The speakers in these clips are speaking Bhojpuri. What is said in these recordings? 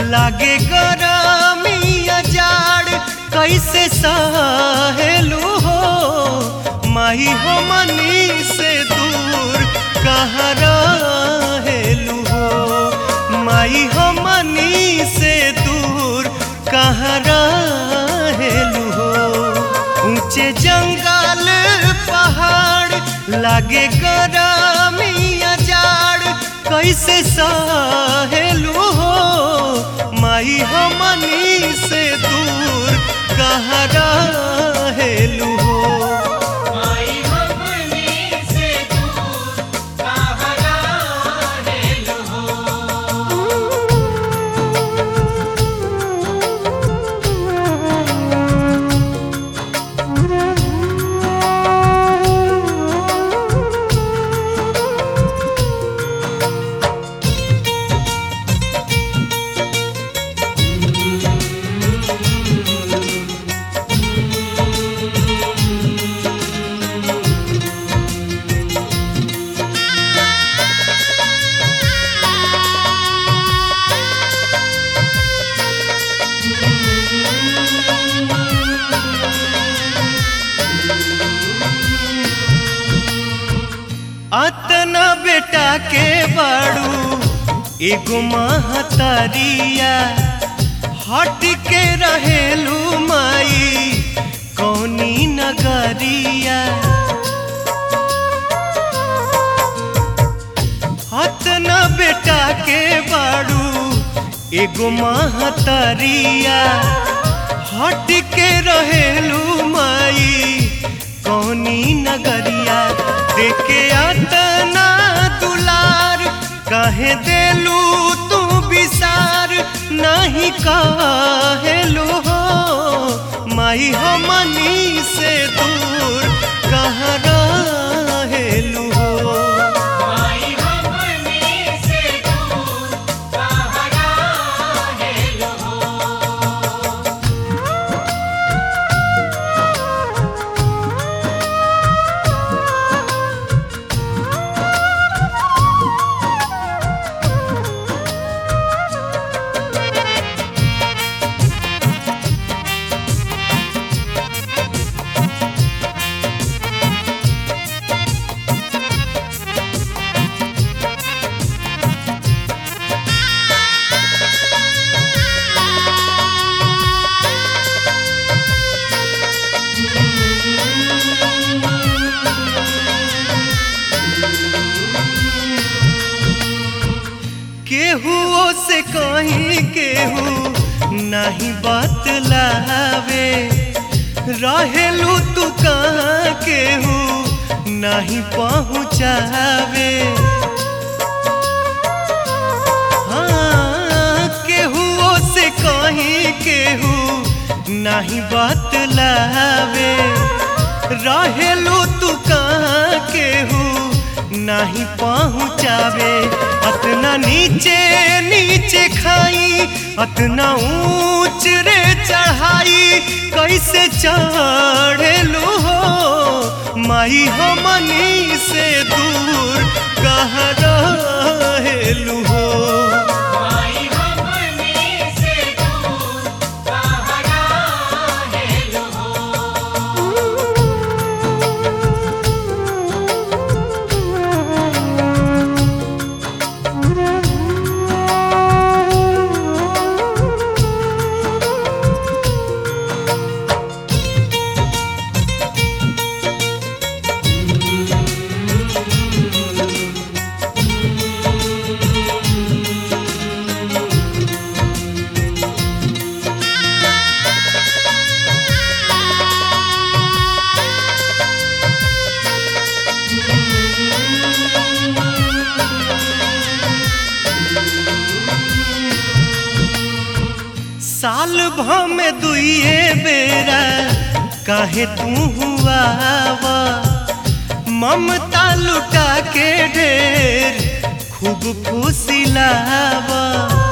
लागे गरमिया जाड़ कैसे सहेलू हो माही हो मनी से दूर कहाँ रहेलू हो माई हो मनी से दूर कहाँ रहेलू हो ऊंचे जंगल पहाड़ लागे गरमिया जाड़ कैसे सहेलू हो माई हमनी से दूर कहाँ रहेलू हो माई हमनी से दूर कहाँ रहेलु हो अतना बेटा के बाड़ू एगो महतरिया हट के रहेलू माई कौनी नगरिया अतना बेटा के बाड़ू एगो महतरिया हट के रहेलू माई कौनी नगरिया देखे अतना दुलार कहे देलू तू विसार नहीं कहेलू हो माई हमनी से दूर कहाँ रहेलू हो माई हमनी से दूर कहाँ रहेलु हो केहुओ से कहीं केहू नहीं बतलावे रहेलू तू कहाँ केहू नहीं पहुँचावे हाँ केहुओ से कहीं केहू नहीं बतलावे रहेलू तू कहाँ केहू नहीं पहुँचावे अतना नीचे नीचे खाई अतना ऊंच रे चढ़ाई कैसे चढ़ेलू हो माई हमनी से दूर कहाँ रहेलू हो माई हमनी से दूर कहाँ रहेलु हो साल भर में दुइए बेरा काहे तू हुआ ममता लुटा के ढेर खूब फुसिलावा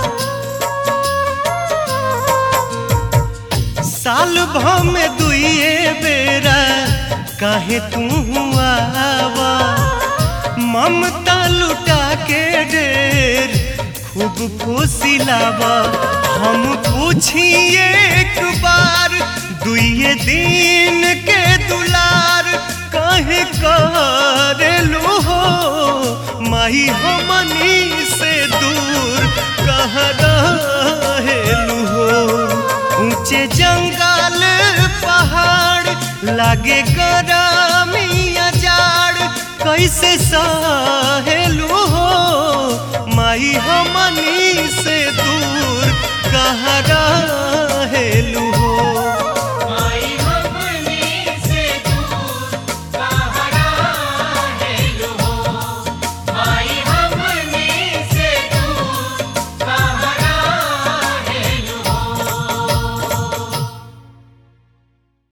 साल भर में दुइए बेरा काहे तू हुआ ममता लुटा के ढेर खूब फुसिलावा हम पूछी एक बार दुइये दिन के दुलार कहे करेलू हो माही हमनी से दूर कह रहेलू हो ऊंचे जंगल पहाड़ लागे गरमिया जाड़ कैसे सह